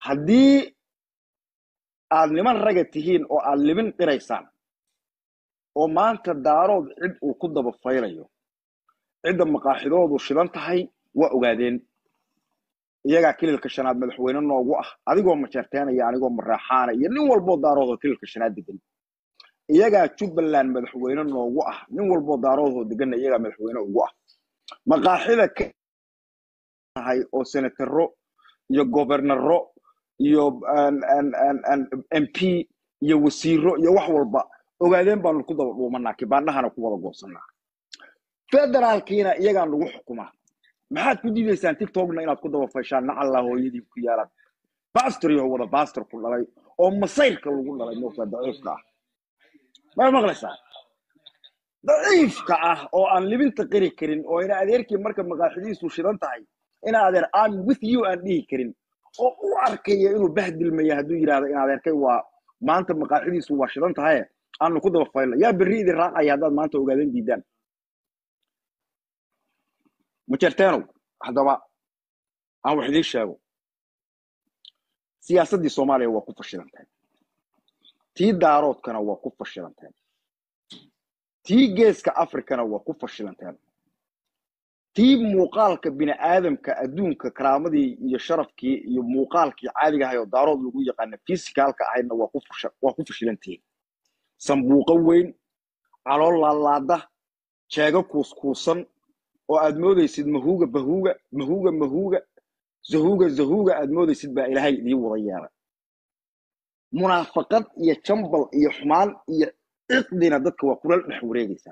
haddii aad niman raga tihiin oo aad libin qiraysaan oo maanta daarood cid uu ku daba faylayo cidda maqaaxidoodu shidan tahay waa ogaadeen iyagaa kililka shanaad madaxweyne noogu ah adigoo majeerteenaya anigoo maraaxaana iyo nin walboo daaroodoo kililka shanaad degan iyagaa jubbaland madaxweyne noogu ah nin walboo daaroodoo deganna iyagaa madaxweyne ugu ah maqaaxida ka tahay oo senataro iyo gobernaro iyo m p iyo wasiiro iyo wax walba ogaadeen baanu ku daba dhuumanaa kibaandhahana ku wada goosanaa federaalkiina iyagaa nagu xukumaa maxaad ku diidaysaan tiktokna inaad ku daba fashaan nacallaa hooyadii ku yaalaan bastor yaho wada bastor ku dhalay oo masayrka lagu dhalay moogtaa daciifka ah may maqlaysaa daciifka ah oo aan libinta qiri karin oo ina adeerkii marka maqaaxidiisu shidan tahay ina adeer am with you aan dhihi karin oo u arkaya inuu bahdilmaya hadduu yidhahdo in adeerkay waa maanta maqaaxidiisu waa shidan tahay aanu ku daba fayla yaa berri idin raacaya haddaad maanta ogaadan diidaan majerteenow haddaba aan wax idiin sheego siyaasaddii soomaaliya waa ku fashilantahay tii daaroodkana waa ku fashilanteen tii geeska afrikana waa ku fashilanteen tii muuqaalka bini aadamka adduunka karaamadii iyo sharafkii iyo muuqaalkii caadiga ahay oo daarood lagu yaqaana fisikaalka ahaydna waa ku fasha- waa ku fashilantihiin sambuuqo weyn calool laalaada jeego kuuskuusan oo aad moodaysid mahuuga bahuuga mahuuga mahuuga zahuuga zahuuga aad moodaysid baa ilaahay idiin wada yeelay munaafaqad iyo jambal iyo xumaan iyo ciqdina dadka waa kula dhex wareegaysaa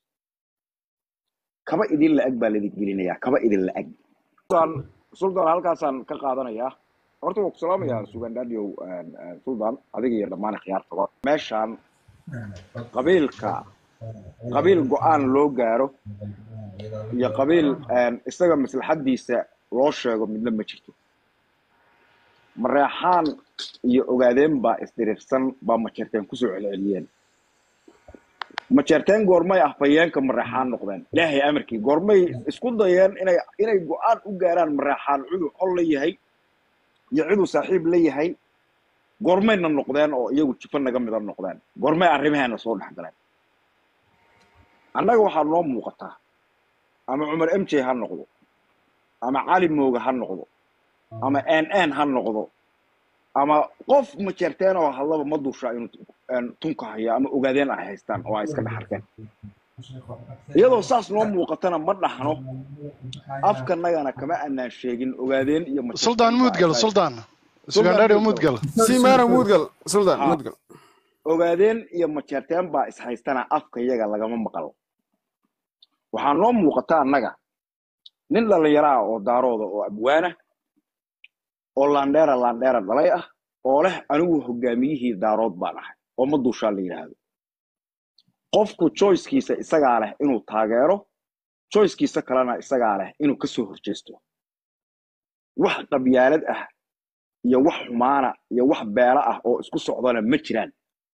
kaba idin la-ag baa laidin gelinayaa kaba idin la-ag suldan halkaasaan ka qaadanayaa horta waa ku salaamayaa sugandadiow suldan adiga iyo dhammaan khiyaartaba meeshaan qabiilka qabiil go-aan loo gaaro iyo qabiil isaga maslaxadiisa loo sheego midna ma jirto mareexaan iyo ogaadeen baa isdiriirsan baa majeerteen kusoo celceliyeen majeerteen goormay afhayeenka mareexaan noqdeen ilaahay amarkii goormay isku dayeen inay inay go-aan u gaaraan mareexaan ciduu xol la yahay iyo ciduu saaxiib la yahay goormayna noqdeen oo iyagu jifo naga mida noqdeen goormay arrimaheena soo dhex galeen annaga waxaa noo muuqataa ama cumar m j ha noqdo ama cali mooga ha noqdo ama n n ha noqdo ama qof majeerteen oo hadlaba ma dusha inuu tunka hayo ama ogaadeen ay haystaan oo ay iska dhex arkeen iyadoo saas noo muuqatana ma dhaxno afkanagana kama anaan sheegin ogaadeen iyo suldaan muudgal suldaan sugandhaadhiw muudgal simara mudgal sultan Ha. mudgal ogaadeen iyo majeerteen baa is haystana afka iyaga lagama maqal waxaa noo muuqata annaga nin dhallinyaraha oo daarooda oo abwaana oo landheera landheera dhalay ah oo leh anigu hogaamiyihii daarood baan ahay oo ma duushaa la yidhaahdo qofku joycekiisa isagaa leh inuu taageero joycekiisa kalena isagaa leh inuu ka soo horjeesto wax qabyaalad ah iyo wax xumaana iyo wax beelo ah oo isku socdana ma jiraan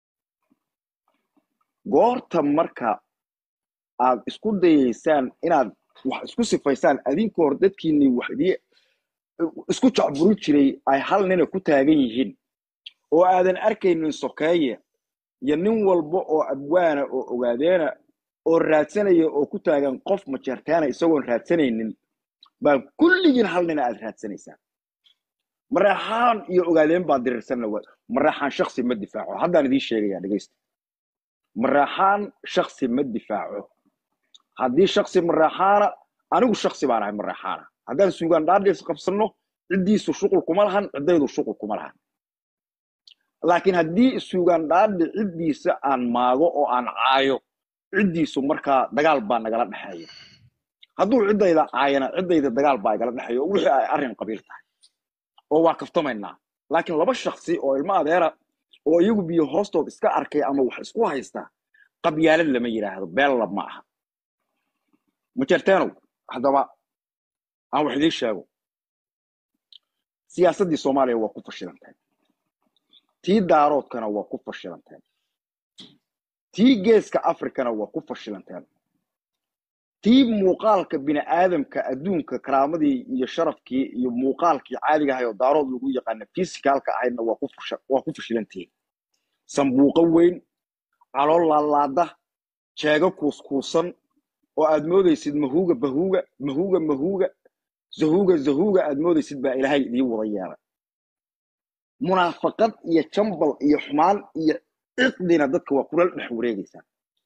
goorta marka aad isku dayaysaan inaad wax isku sifaysaan adinka hor dadkiinii wax idii isku jacburin jiray ay hal nina ku taagan yihiin oo aadan arkaynin sokeeye iyo nin walba oo abwaana oo ogaadeena oo raadsanaya oo ku taagan qof majeertaana isagoon raadsanaynin baa kulligiin hal nina aad raadsanaysaan mareexaan iyo ogaadeen baa dirirsanna wa mareexaan shaksi ma difaaco haddaan idiin sheegayaa dhegeysta mareexaan shaksi ma difaaco haddii shaksi mareexaana anigu shaksi baan ahay mareexaana haddaan suugaan dhaadhiis qabsanno ciddiisu shuqul kuma lahan ciddaydu shuqul kuma lahan laakiin haddii suugaan dhaadhi ciddiisa aan maago oo aan caayo ciddiisu markaa dagaal baa nagala dhexeeya hadduu ciddayda caayana ciddayda dagaal baa igala dhexeeya oo wixii ay arrin qabiil tahay oo waa kaftamaynaa laakiin laba shaksi oo ilmo adeera oo iyagu biyo hoostood iska arkay ama wax isku haysta qabyaalad lama yidhaahdo beella ma aha majerteenow haddaba aan wax idiin sheego siyaasaddii soomaaliya waa ku fashilanteen tii daaroodkana waa ku fashilanteen tii geeska afrikana waa ku fashilanteen tii muuqaalka bini aadamka adduunka karaamadii iyo sharafkii iyo muuqaalkii caadiga ahay oo daarood lagu yaqaana fisicaalka ahaydna waa ku fusha- waa ku fashilantihiin sambuuqo weyn calool laalaada jeego kuuskuusan oo aad moodaysid mahuuga bahuuga mahuuga mahuuga zahuuga zahuuga aad moodaysid baa ilaahay idiin wada yeelay munaafaqad iyo jambal iyo xumaan iyo ciqdina dadka waa kula dhex wareegaysaan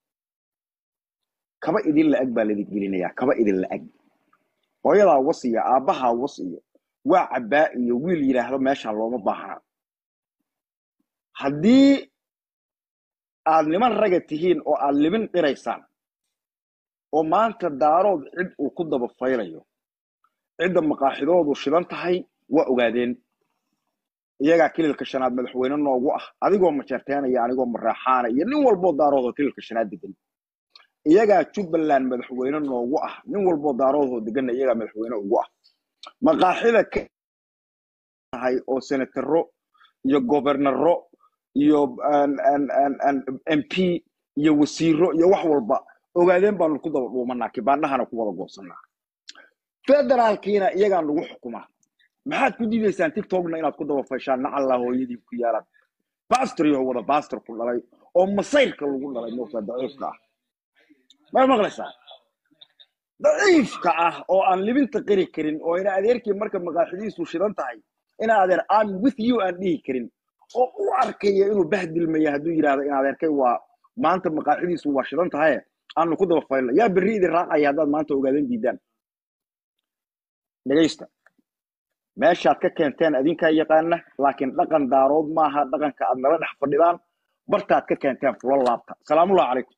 kaba idin la-ag baa laidin gelinayaa kaba idin la-ag hooyadaa was iyo aabbahaa was iyo waa cabbaa iyo wiil yidhaahdo meeshaan looma baahnaa haddii aad niman raga tihiin oo aad libin dhiraysaan oo maanta daarood cid uu ku daba faylayo cidda maqaaxidoodu shidan tahay waa ogaadeen iyagaa kililka shanaad madaxweyne noogu ah adigoo majeerteenaya anigoo maraaxaana iyo nin walboo daaroodoo kililka shanaad degan iyagaa jubbaland madaxweyne noogu ah nin walboo daaroodoo deganna iyagaa madaxweyne ugu ah maqaaxida ka tahay oo senataro iyo gobernaro iyo m p iyo wasiiro iyo wax walba ogaadeen baanu ku daba dhuumanaa kibaandhahana ku wada goosanaa federaalkiina iyagaa nagu xukumaa maxaad ku diidaysaan tiktokna inaad ku daba fashaan nacallaa hooyadii ku yaalaan bastor iyo wada bastor ku dhalay oo masayrka lagu dhalay moogtaa daciifka ah ma maqlaysaa daciifka ah oo aan libinta qiri karin oo ina adeerkii marka maqaaxidiisu shidan tahay ina adeer am with you aan dhihi karin oo u arkaya inuu bahdilmaya hadduu yidhahdo in adeerkay waa maanta maqaaxidiisu waa shidan tahay aanu ku daba faylna yaa berri idin raacaya haddaad maanta ogaadan diidaan dhegaysta meeshaad ka keenteen adinkaa yaqaana laakiin dhaqan daarood maaha dhaqanka aad nala dhex fadhidaan bartaad ka keenteen fulo laabta salaamullahi calaykum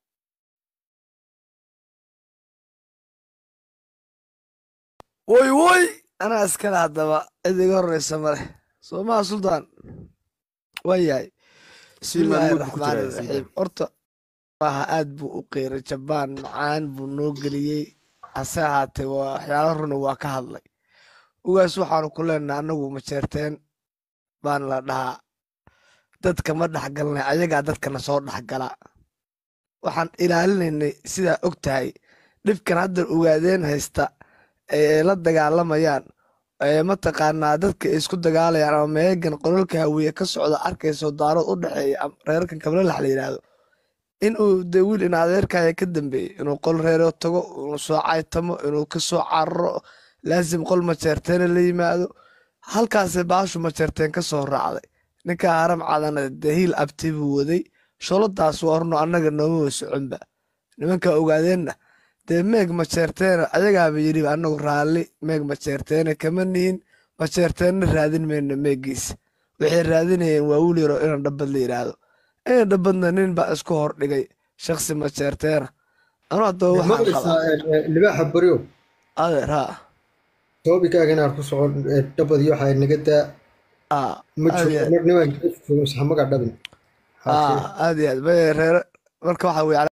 woy woy anaa iskale haddaba cid iga horreysa male soomaha suldaan waa yahay bismillaahi Siman mood buu ku raxmaani jiraa, raxiim Siman. horta maaha aad buu u qiiray jabaan macaan buu noo geliyey hase ahaatee waa waxyaalo runa waa ka hadlay ugaas waxaanu ku leenahay annagu majeerteen baan la dhahaa dadka ma dhexgalnay ayagaa dadkana soo dhexgala waxaan ilaalinaynay sidaa og tahay dhibkan hadda ogaadeen haysta ee la dagaalamayaan ee mataqaanaa dadka ay isku dagaalayaan ama meegan qolalka hawiye ka socda arkayso daarood u dhexeeya ama reerkan kablalax la yidhaahdo inuu de wiil in adeerkaya ka dambeeyey inuu qol reero tago inuu soo caytamo inuu ka soo cararo laasim qol majeerteena la yimaado halkaasay baashu majeerteen ka soo raacday ninka haram cadana dee hiil abti buu waday sholadaas waa horno annaga nooma wa soconba nimanka ogaadeenna dee meeg majeerteena ayagaaba yidhi annagu raalli meeg majeerteena kama nihin majeerteenna raadin mayna meegiisa waxay raadinayeen waa wiil yaro inaan dhabbad la yidhaahdo inaan dhabbadna nin baa isku hor dhigay shaksi majeerteena anu haddaba waxaan maqlaysaa qabaa libaaxa baryo adeer haa toobikaaga inaad ku socon dhabad iyo waxaa naga daa aa ma aad iyo aad joogo nimaan joogo saxmaga dhabin aa aad iyo aad bay reere marka waxa weye